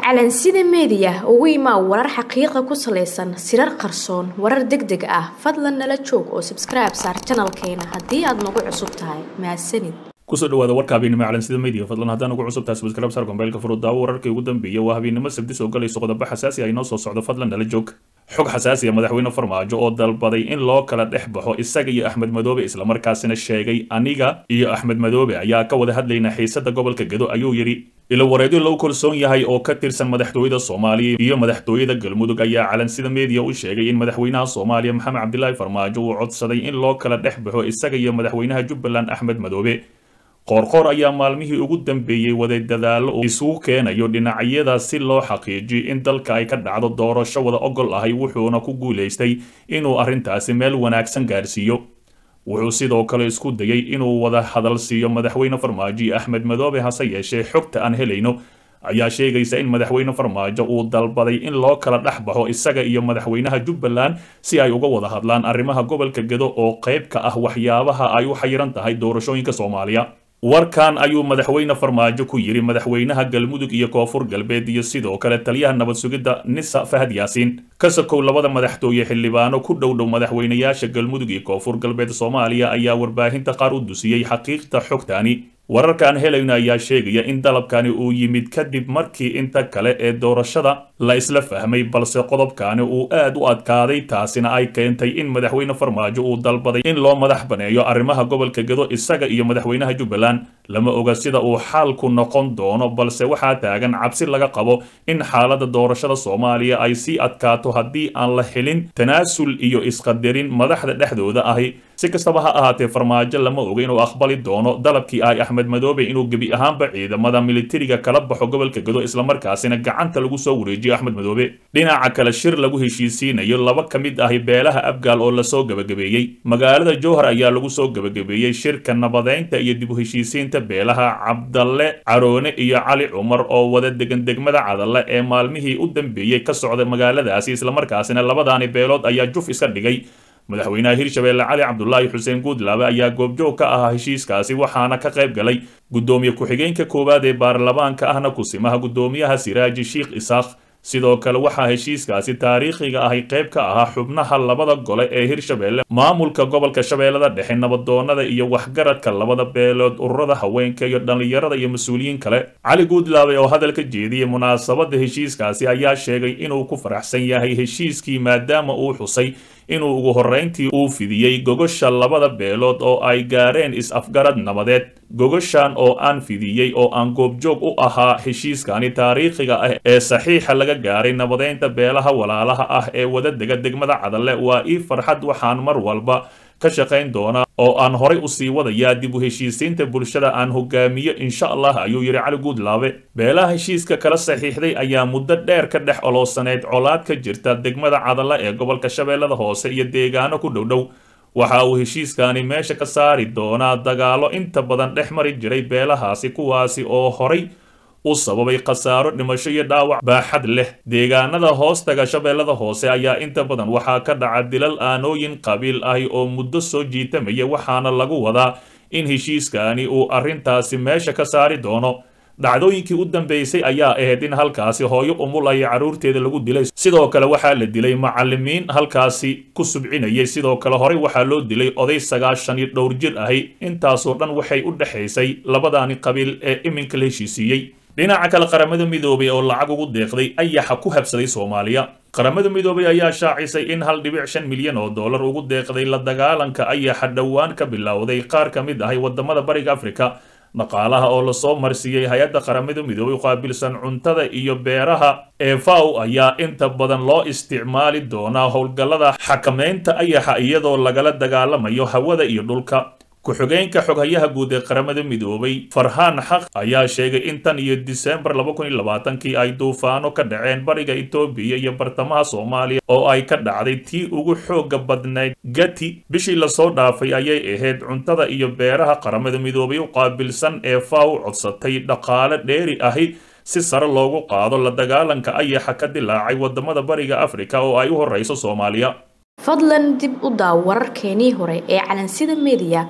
calansida meediya ugu imaa warar xaqiiqa ku salaysan sirar qarsoon warar deg deg ah fadlan nala joog oo sabskribe saar janalkeena haddii aad nagu cusub tahay mahadsanid kusoo dhawaada warka habeennimo calansida media fadlan haddaan ugu cusub tahay subscribe saar gombeelka furud daawo wararkii ugu dambeeyay waa habeennimo sabti soo galayso qodobo xasaasi ah inoo soo socdo fadlan nala joog xog xasaasi ah madaxweyne farmaajo oo dalbaday in loo kala dhex baxo isaga iyo axmed madoobe islamarkaasina sheegay aniga iyo axmed madoobe ayaa ka wada hadlayna xiisada gobolka gedo ayuu yidhi ilo wareedyo lagu kalsoon yahay oo ka tirsan madaxtooyada soomaaliya iyo madaxtooyada galmudug ayaa calansida media u sheegay in madaxweynaha soomaaliya maxamed cabdilaahi farmaajo uu codsaday in loo kala dhex baxo isaga iyo madaxweynaha jubbaland axmed madoobe qoorqoor ayaa maalmihii ugu dambeeyey waday dadaallo uu isugu keenayo dhinacyada si loo xaqiijiyo in dalka ay ka dhacdo doorasho wada ogol ahay wuxuuna ku guulaystay inuu arrintaasi meel wanaagsan gaarsiiyo wuxuu sidoo kale isku dayay inuu wada hadal siiyo madaxweyne farmaajo iyo axmed madoobe hase yeeshee xogta aan helayno ayaa sheegaysa in madaxweyne farmaajo uu dalbaday in loo kala dhex baxo isaga iyo madaxweynaha jubbaland si ay uga wada hadlaan arrimaha gobolka gedo oo qayb ka ah waxyaabaha ay u xayiran tahay doorashooyinka soomaaliya warkan ayuu madaxweyne farmaajo ku yidhi madaxweynaha galmudug iyo koonfur galbeed iyo sidoo kale taliyaha nabad sugidda nisa fahad yaasiin ka sokow labada madaxtooye xildhibaano ku dhow dhow madaxweynayaasha galmudug iyo koonfur galbeed soomaaliya ayaa warbaahinta qaar u dusiyey xaqiiqda xogtaani wararkaan helayno ayaa sheegaya in dalabkani uu yimid kadib markii inta kale ee doorashada la isla fahmay balse qodobkaani uu aad u adkaaday taasina ay keentay in madaxweyne farmaajo uu dalbaday in loo madax baneeyo arrimaha gobolka gedo isaga iyo madaxweynaha jubbaland lama oga sida uu xaalku noqon doono balse waxaa taagan cabsi laga qabo in xaaladda doorashada soomaaliya ay sii adkaato haddii aan la helin tanaasul iyo isqadarin madaxda dhexdooda ahi si kastaba ha ahaatee farmaajo lama oga inuu aqbali doono dalabkii ay axmed madoobe inuu gebi ahaanba ciidamada militariga kala baxo gobolka gedo islamarkaasina gacanta lagu soo wareejiyo axmed madoobe dhinaca kale shir lagu heshiisiinayo laba ka mid ahi beelaha abgaal oo lasoo gebagabeeyey magaalada jowhar ayaa lagu soo gebagabeeyey shirka nabadeynta iyo dib u heshiisiinta beelaha cabdalle caroone iyo cali cumar oo wada degan degmada cadalle ee maalmihii u dambeeyey ka socda magaaladaasi islamarkaasina labadaani beelood ayaa juf iska dhigay madaxweynaha hirshabeelle cali cabdulaahi xuseen guudlaabe ayaa goobjoog ka ahaa heshiiskaasi waxaana ka qayb galay guddoomiye ku-xigeenka koowaad ee baarlamaanka ahna kusimaha guddoomiyaha siraaji sheikh isaaq sidoo kale waxaa heshiiskaasi taariikhiga ahay qayb ka ahaa xubnaha labada gole ee hirshabeelle maamulka gobolka shabeellada dhexe nabadoonada iyo waxgaradka labada beelood ururada haweenka iyo dhallinyarada iyo mas-uuliyiin kale cali guudlaabe oo hadalka jeediyey munaasabadda heshiiskaasi ayaa sheegay inuu ku faraxsan yahay heshiiskii maadaama uu xusay inuu ugu horrayntii uu fidiyey gogosha labada beelood oo ay gaareen is-afgarad nabadeed gogoshan oo aan fidiyey oo aan goobjoog u ahaa heshiiskani taariikhiga ah ee saxiixa laga gaaray nabadeynta beelaha walaalaha ah ee wadadega degmada cadalle waa ii farxad waxaan mar walba ka shaqayn doonaa oo aan horay usii wadayaa dib u heshiisiinta bulshada aan hogaamiyo insha allah ayuu yidhi cali guudlaabe beelaha heshiiska kala saxiixday ayaa muddo dheer ka dhex oloosaneyd colaad ka jirta degmada cadalla ee gobolka shabeellada hoose iyo deegaano ku dhowdhow waxa uu heshiiskani meesha ka saari doonaa dagaallo inta badan dhex mari jiray beelahaasi kuwaasi oo horay u sababay khasaaro dhimasho iyo dhaawac baaxad leh deegaanada hoostaga shabeellada hoose ayaa inta badan waxaa ka dhaca dilal aanooyin qabiil ahi oo muddo soo jiitamaya waxaana lagu wadaa in heshiiskani uu arrintaasi meesha ka saari doono dhacdooyinkii u dambeysay ayaa ahayd in halkaasi hooyo umul ay carruurteeda lagu dilay sidoo kale waxaa la dilay macallimiin halkaasi ku subcinayay sidoo kale horey waxaa loo dilay oday sagaashan iyo dhowr jir ahi intaasoo dhan waxay u dhexaysay labadaani qabiil ee iminka la heshiisiiyey dhinaca kale qaramada midoobay oo lacag ugu deeqday ayaxa ku habsaday soomaaliya qaramada midoobay ayaa shaacisay in hal dhibic shan milyan oo dollar ugu deeqday la dagaalanka ayaxa dhowaan ka bilowday qaar ka mid ahay wadamada bariga afrika dhaqaalaha oo lasoo marsiiyey hay-adda qaramada midoobay qaabilsan cuntada iyo beeraha ee faw ayaa inta badan loo isticmaali doonaa howlgallada xakameynta ayaxa iyadoo lagala dagaalamayo hawada iyo dhulka ku-xigeenka xoghayaha guud ee qaramada midoobay farhaan xaq ayaa sheegay in tan iyo disembar laba kun iyo labaatankii ay duufaano ka dhaceen bariga etoobiya iyo bartamaha soomaaliya oo ay ka dhacday tii ugu xooga badnayd gati bishii lasoo dhaafay ayay ahayd cuntada iyo beeraha qaramada midoobay u qaabilsan ee faw codsatay dhaqaale dheeri ahi si sare loogu qaado la dagaalanka ayaxa ka dilaacay wadamada bariga afrika oo ay u horeyso soomaaliya fadlan dib u daaw wararkeenii hore ee calansida media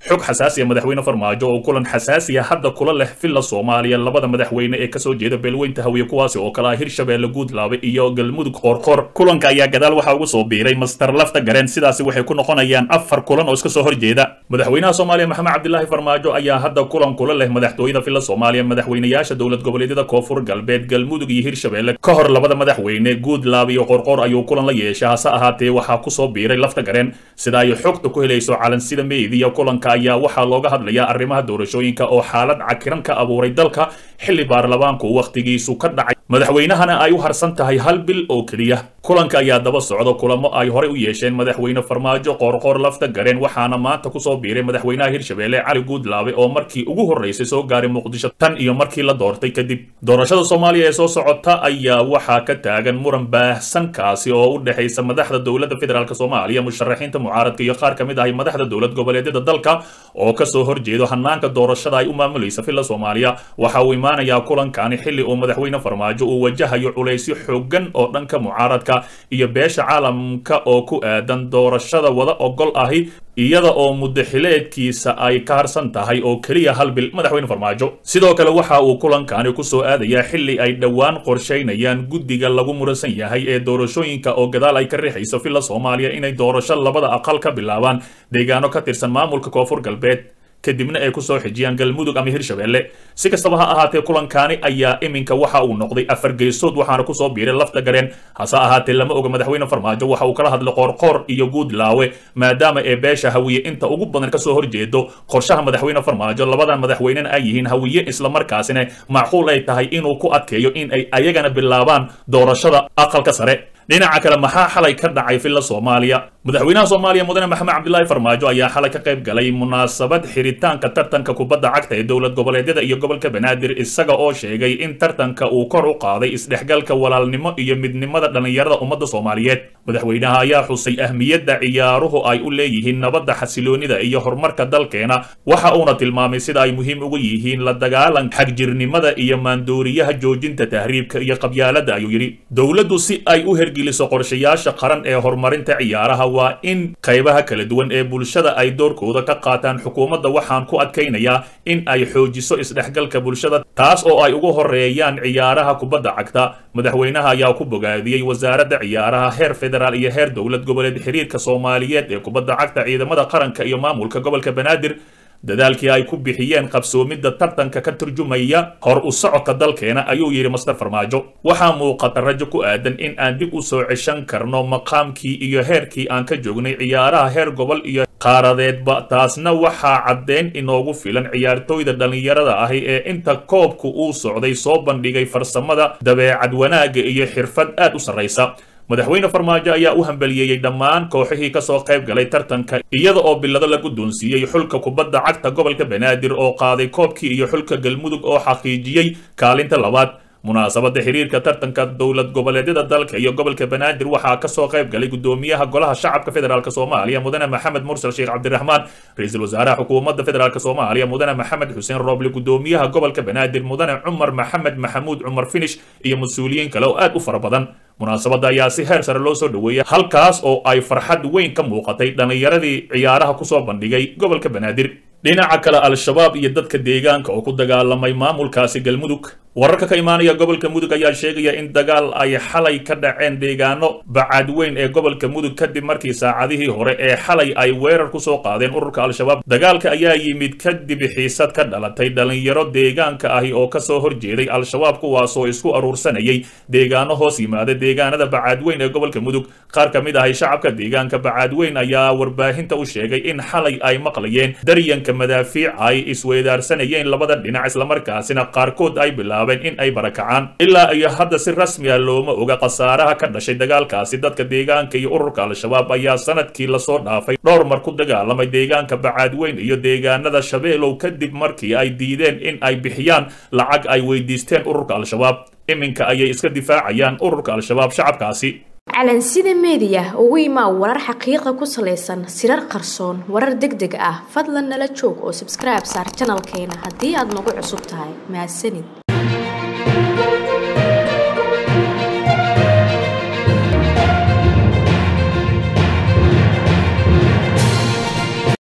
xog xasaasiya madaxweyne farmaajo oo kulan xasaasiya hadda kula leh villa soomaaliya labada madaxweyne ee kasoo jeeda beelweynta hawiye kuwaasi oo kale ah hirshabeelle guudlaabe iyo galmudug qoorqoor kulanka ayaa gadaal waxaa ugu soo biiray master lafta gareen sidaasi waxay ku noqonayaan afar kulan oo iska soo horjeeda madaxweynaha soomaaliya maxamed cabdilaahi farmaajo ayaa hadda kulan kula leh madaxtooyada villa soomaaliya madaxweynayaasha dowlad goboleedyada koonfur galbeed galmudug iyo hirshabeelle ka hor labada madaxweyne guudlaabe iyo qoorqoor ayuu kulan la yeeshay hase ahaatee waxaa kusoo biiray lafta gareen sida ay xogta ku helayso calansida meediya kulanka ayaa waxaa looga hadlayaa arrimaha doorashooyinka oo xaalad cakiran ka abuuray dalka xilli baarlamaanku wakhtigiisu ka dhacay madaxweynahana ay u harsan tahay hal bil oo keliya kulanka ayaa daba socda kulamo ay horey u yeesheen madaxweyne farmaajo qoorqoor lafta gareen waxaana maanta kusoo biiray madaxweynaha hirshabeelle cali guudlaabe oo markii ugu horreysay soo gaaray muqdisho tan iyo markii la doortay kadib doorashada soomaaliya ee soo socota ayaa waxaa ka taagan muran baahsan kaasi oo u dhexaysa madaxda dowladda federaalk soomaaliya musharaxiinta mucaaradka iyo qaar ka mid ahay madaxda dowlad goboleedyada dalka oo kasoo horjeedo hanaanka doorashada ay u maamulaysa villa soomaaliya waxa uu imaanayaa kulankani xilli uu madaxweyne farmaajo uu wajahayo culaysyo xoogan oo dhanka mucaaradka iyo beesha caalamka oo ku aadan doorashada wada ogol ahi iyada oo muddaxileedkiisa ay ka harsan tahay oo keliya hal bil madaxweyne farmaajo sidoo kale waxa uu kulankani kusoo aadayaa xilli ay dhowaan qorshaynayaan guddiga lagu muransan yahay ee doorashooyinka oo gadaal ay ka riixayso villa soomaaliya inay doorasho labada aqal ka bilaabaan deegaano ka tirsan maamulka koonfur galbeed kadibna ay kusoo xijiyaan galmudug ama hirshabeelle si kastaba ha ahaatee kulankaani ayaa iminka waxa uu noqday afar geesood waxaana kusoo biiray lafta gareen hase ahaatee lama oga madaxweyne farmaajo waxa uu kala hadlay qoorqoor iyo guudlaawe maadaama ee beesha hawiye inta ugu badan kasoo horjeedo qorshaha madaxweyne farmaajo labadan madaxweynena ay yihiin hawiye islamarkaasina macquul ay tahay inuu ku adkeeyo in ay ayagana bilaabaan doorashada aqalka sare dhinaca kale maxaa xalay ka dhacay villa soomaaliya madaxweynaha soomaaliya mudane maxamed cabdilaahi farmaajo ayaa xalay ka qayb galay munaasabad xiritaanka tartanka kubadda cagta ee dowlad goboleedyada iyo gobolka banaadir isaga oo sheegay in tartanka uu kor u qaaday isdhexgalka walaalnimo iyo midnimada dhallinyarada ummadda soomaaliyeed madaxweynaha ayaa xusay ahmiyadda ciyaaruhu ay u leeyihiin nabadda xasiloonida iyo horumarka dalkeena waxa uuna tilmaamay sida ay muhiim ugu yihiin la dagaalanka xagjirnimada iyo maandooriyaha joojinta tahriibka iyo qabyaaladda ayuu yidhi dowladdu si ay u hergeliso qorshayaasha qaran ee horumarinta ciyaaraha waa in qaybaha kala duwan ee bulshada ay doorkooda ka qaataan xukuumadda waxaan ku adkaynayaa in ay xoojiso isdhexgalka bulshada taas oo ay ugu horeeyaan ciyaaraha kubadda cagta madaxweynaha ayaa ku bogaadiyey wasaaradda ciyaaraha heer federaal iyo heer dowlad goboleed xiriirka soomaaliyeed ee kubadda cagta ciidamada qaranka iyo maamulka gobolka banaadir dadaalkii ay ku bixiyeen qabsoomidda tartanka ka turjumaya hor u socodka dalkeena ayuu yidhi master farmaajo waxaa muuqata rajo ku aadan in aan dib u soo ceshan karno maqaamkii iyo heerkii aan ka joognay ciyaaraha heer gobol iyo qaaradeedba taasna waxaa caddeyn inoogu filan ciyaartooyda dhallinyarada ahi ee inta koobku uu socday soo bandhigay farsamada dabeecad wanaagga iyo xirfad aad u sarraysa madaxweyne farmaajo ayaa u hambaliyeeyey dhammaan kooxihii kasoo qayb galay tartanka iyada oo bilado la guddoonsiiyey xulka kubadda cagta gobolka banaadir oo qaaday koobkii iyo xulka galmudug oo xaqiijiyey kaalinta labaad munaasabadda xiriirka tartanka dowlad goboleedyada dalka iyo gobolka banaadir waxaa kasoo qayb galay gudoomiyaha golaha shacabka federaalk soomaaliya mudane maxamed mursal sheekh cabdiraxmaan ra-iisul wasaaraha xukuumadda federaalk soomaaliya mudane maxamed xuseen rooble gudoomiyaha gobolka banaadir mudane cumar maxamed maxamuud cumar finish iyo mas-uuliyiin kale oo aad u fara badan munaasabadda ayaa si heer sare loo soo dhoweeyay halkaas oo ay farxad weyn ka muuqatay dhallinyaradii ciyaaraha kusoo bandhigay gobolka banaadir dhinaca kale al-shabaab iyo dadka deegaanka oo ku dagaalamay maamulkaasi galmudug wararka ka imaanaya gobolka mudug ayaa sheegaya in dagaal ay xalay ka dhaceen deegaano bacaadweyn ee gobolka mudug kadib markii saacadihii hore ee xalay ay weerar kusoo qaadeen ururka al-shabaab dagaalka ayaa yimid kadib xiisad ka dhalatay dhallinyaro deegaanka ahi oo kasoo horjeeday al-shabaab kuwaasoo isku aruursanayay deegaano hoos yimaada deegaanada bacaadweyn ee gobolka mudug qaar ka mid ahay shacabka deegaanka bacaadweyn ayaa warbaahinta u sheegay in xalay ay maqlayeen daryanka madaafiic ay isweydaarsanayeen labada dhinac islamarkaasina qaarkood ay bilaabeen in ay barakacaan ilaa iyo hadda si rasmi ah looma oga khasaaraha ka dhashay dagaalkaasi dadka deegaanka iyo ururka al-shabaab ayaa sanadkii lasoo dhaafay dhowr mar ku dagaalamay deegaanka bacaadweyn iyo deegaanada shabeelow kadib markii ay diideen in ay bixiyaan lacag ay weydiisteen ururka al-shabaab iminka ayay iska difaacayaan ururka al-shabaab shacabkaasi calansida meediya ugu imaa warar xaqiiqa ku salaysan sirar qarsoon warar deg deg ah fadlan nala joog oo sabskribe saar janalkeena haddii aad nagu cusub tahay mahadsanid